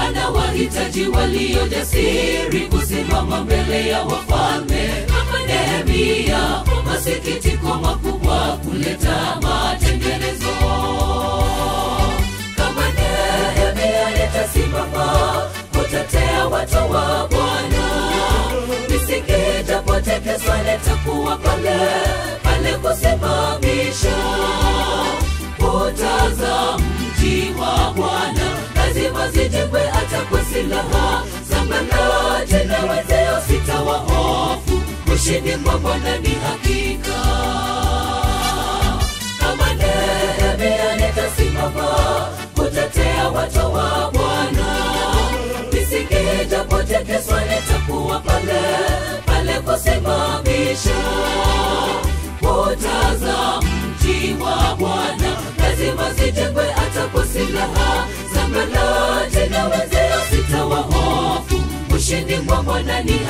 anawahitaji walio jasiri kusimama mbele ya wafalme kama Nehemia, masikitiko makubwa kuleta matengenezo. Kama Nehemia nitasimama kutetea watu wa Bwana, misingi itapotekeswa nitakuwa pale pale kusimamisha kuta za mji wa Bwana lazima zijengwe hata kwa silaha za mbalati na wenzeo sitawahofu. Ushindi kwa Bwana ni hakika. Kama Nehemia nitasimama kutetea watu wa Bwana, misingi ijapotekeswa nitakuwa pale pale kusimamisha kuta za mji wa Bwana lazima zijengwe hata kwa silaha za mbalati na wenzeo sitawahofu. Ushindi kwa Bwana ni